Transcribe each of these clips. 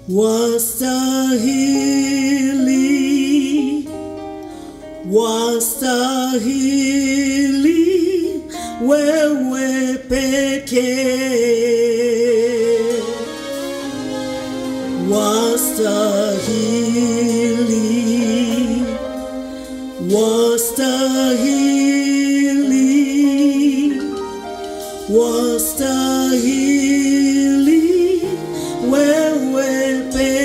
wastahili, wastahili wewe pekee, wastahili, wastahili, wastahili wewe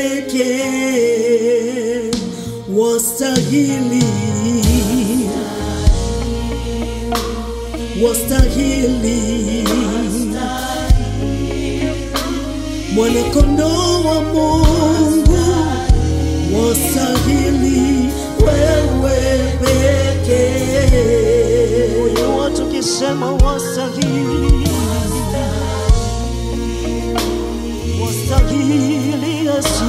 pekee, wastahili, wastahili, mwanakondoo wa Mungu, wastahili wewe pekee. Moyo watu kisema wastahili, wastahili Yesu,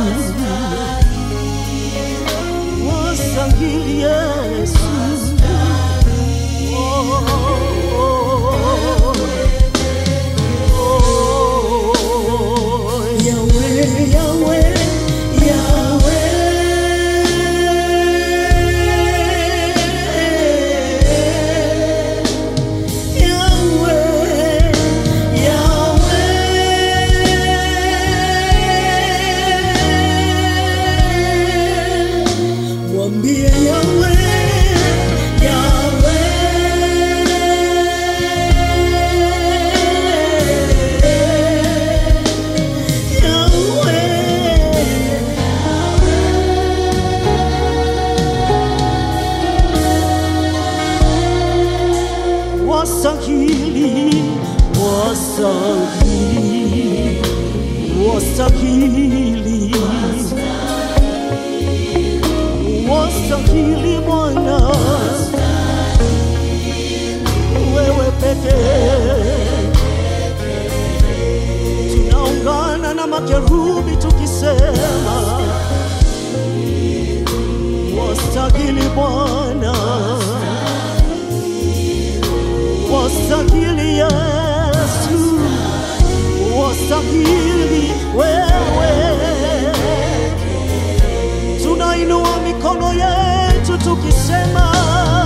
wastahili Yesu. Oh, oh, oh, oh. Yahweh, Yahweh, Yahweh. Yahweh, Yahweh. Mwambie Yahweh, Yahweh. Yahweh. Wastahili, wastahili, wastahili, wastahili Bwana, wewe pekee. Tunaungana na makerubi tukisema, wastahili Bwana wastahili Yesu, wastahili wewe. Tunainua mikono yetu tukisema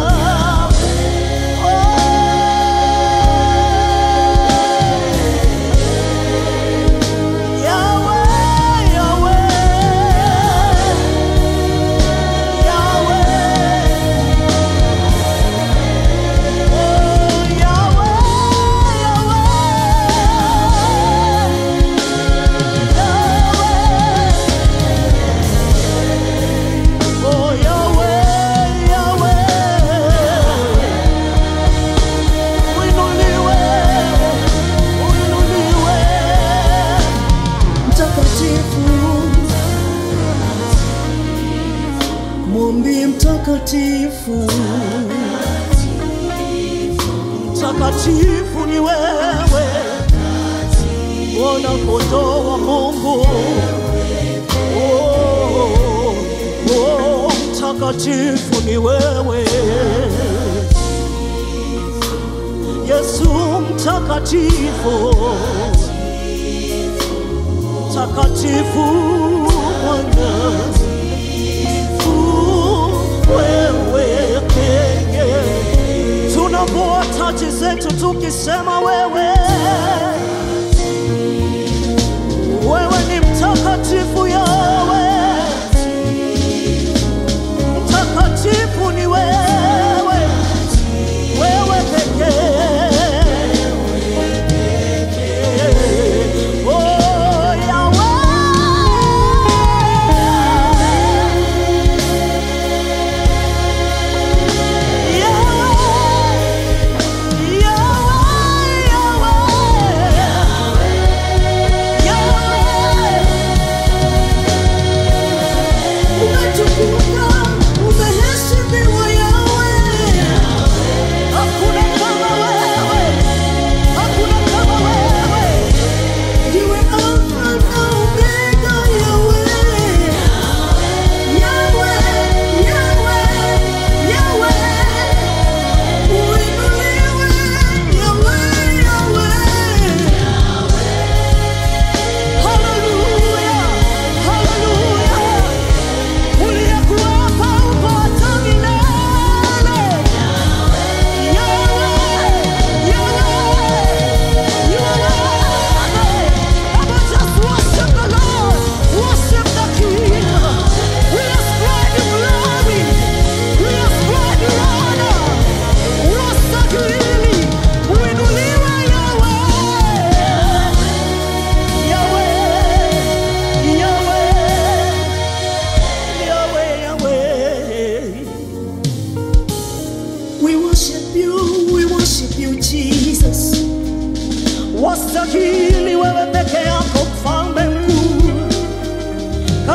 oh, Yahweh, Yahweh, Yahweh. Oh, Yahweh, Yahweh. Oh, Yahweh, Yahweh. Uinuliwe, uinuliwe. mtakatifu, mwambie mtakatifu, Mtakatifu ni wewe, Bwana kondoo wa Mungu. Oh, oh, mtakatifu ni wewe Yesu, mtakatifu, mtakatifu Bwana wewe pekee tunapoa taji zetu tukisema wewe wewe ni mtakatifu yawe mtakatifu ni wewe wewe pekee Oh, Yahweh. Yahweh. Yahweh, Yahweh.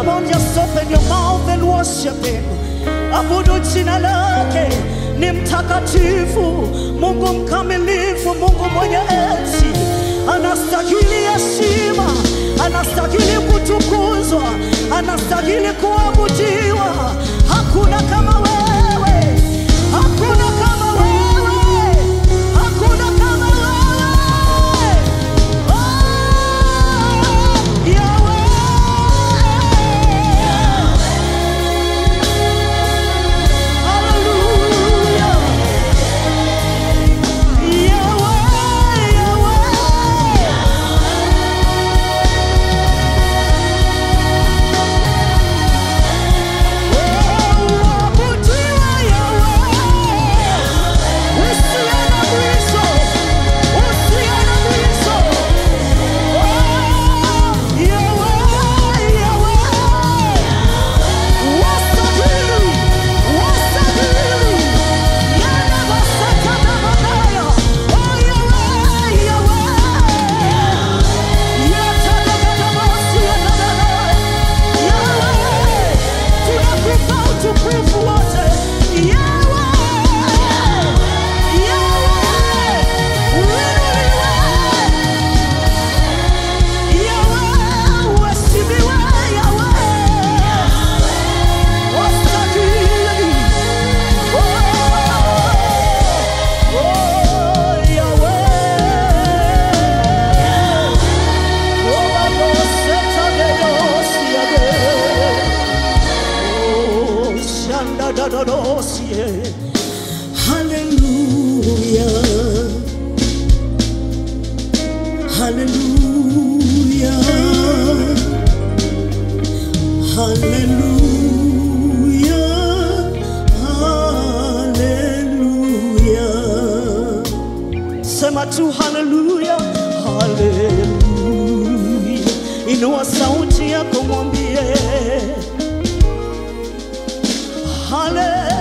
Come on, just open your mouth and worship him. Abudu jina lake, ni mtakatifu, Mungu mkamilifu, Mungu mwenye enzi, anastahili heshima, anastahili kutukuzwa, anastahili kuabudiwa. Hakuna kama wewe, hakuna kama wewe, hakuna kama wewe. Oh, Yahweh. Hallelujah. Yahweh, Yahweh. Waabudiwe Yahweh. Usiye na mwisho. Usiye na mwisho. Oh, Yahweh, Yahweh. Wastahili, wastahili. Yana basata na mabaya. Oh, Yahweh, Yahweh. Yatadadadabosi, yatadadada. Yahweh, tunakupa utukufu wote. Yahweh, Yahweh, uinuliwe. Yahweh, uheshimiwe. Yahweh. Wastahili. Oh, oh, Yahweh. Oh, baboseta dedosiade. Oh, shandadadadosie. Hallelujah. Hallelujah. Hallelujah. Hallelujah. Sema tu haleluya, haleluya. Inua sauti yako mwambie haleluya.